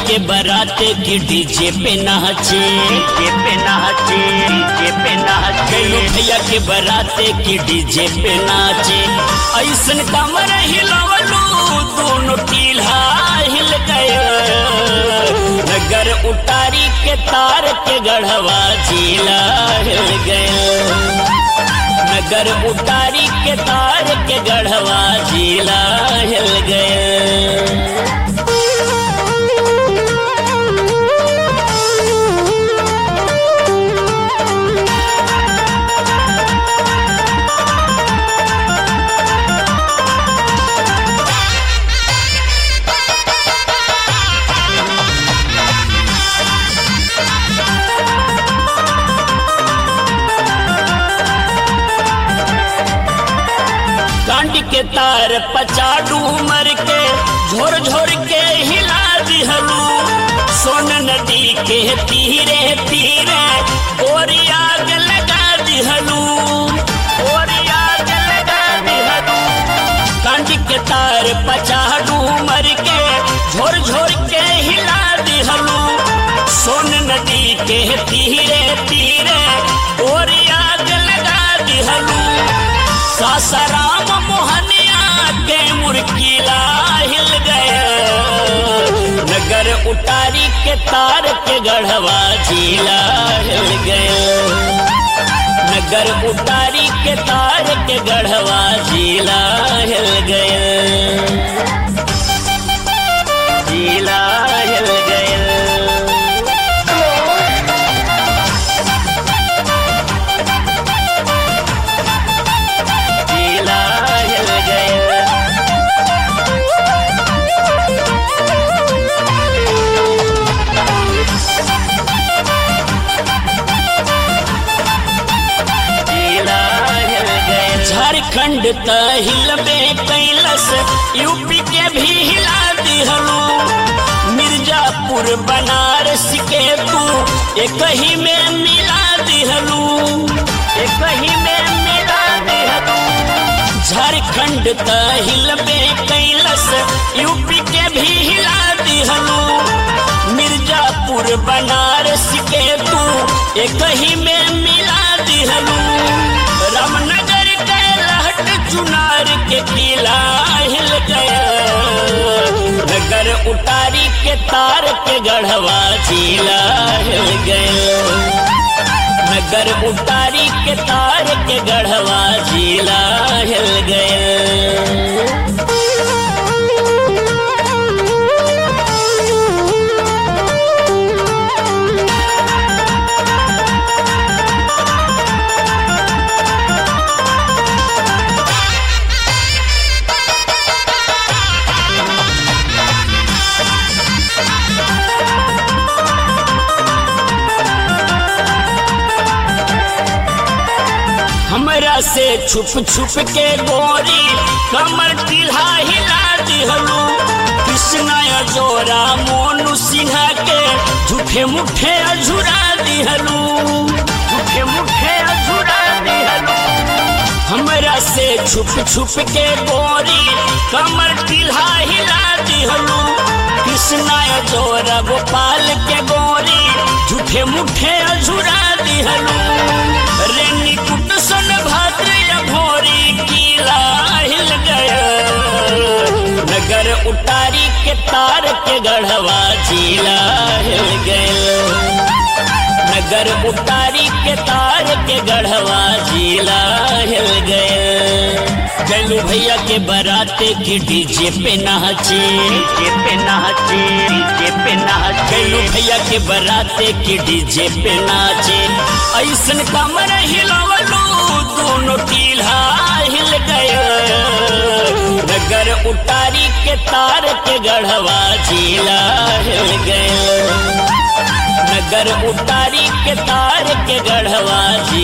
के बराते की डीजे पे नाचे डीजे पे नाचे डीजे पे नाचे गैलू भैया के बराते की डीजे पे नाचे ऐसन कमर हिलवलू दोनों टील्हा हिल गए नगर उतारी के तार के गढ़वा जिला हिल गए नगर उतारी के तार के गढ़वा जिला हिल गए कांड के तार पचाडू मर के झोर झोर के हिला दिहलू सोन नदी के तीरे तीरे गोरी आग लगा दिहलू गोरी आग लगा दिहलू कांड के तार पचाडू मर के झोर झोर के हिला दिहलू सोन नदी के तीरे तीरे गोरी आग लगा दिहलू सासाराम मोहनिया के मुर्कीला हिल गए नगर उतारी के तार के गढ़वा जिला हिल गए नगर उतारी के तार के गढ़वा जिला हिल गए जिला हिल गए जिला हिल गए जिला हिल गए झारखंड त हिलबे कैलस यूपी के भी हिला दिहलू मिर्जापुर बनारस के तू एक ही में मिला दिहलू एक ही में मिला दिहलू झारखंड त हिलबे कैलस यूपी के भी हिला दिहलू मिर्जापुर बनारस के तू एक ही में मिला दिहलू रामनगर के लहट चुनार के किला हिल गया नगर उतारी के तार के गढ़वा जिला हिल गया नगर उतारी के तार के गढ़वा जिला हिल गए हमरा से छुप छुप के गोरी कमर टिल्हा हिला दिहलू कृष्णा जोरा मोनू सिन्हा के झूठे मुठे अझुरा दिहलू झूठे मुठे अझुरा दिहलू हमरा से छुप छुप के गोरी कमर टिल्हा हिला दिहलू कृष्णा जोरा गोपाल के गोरी झूठे मुठे अझुरा दिहलू रेनी कुट सन भाद्र भोरी किला हिल गया नगर उतारी के तार के गढ़वा जिला हिल गया नगर उतारी के तार के गढ़वा जिला हिल गए गलू भैया के बराते की डीजे पे नाचे डीजे पे नाचे डीजे पे नाचे गलू भैया के बराते की डीजे पे नाचे ऐसन कमर हिलवलू दोनों टील्हा हिल गए नगर उतारी के तार के गढ़वा जिला हिल गए नगर उतारी के तार के गढ़वा जिला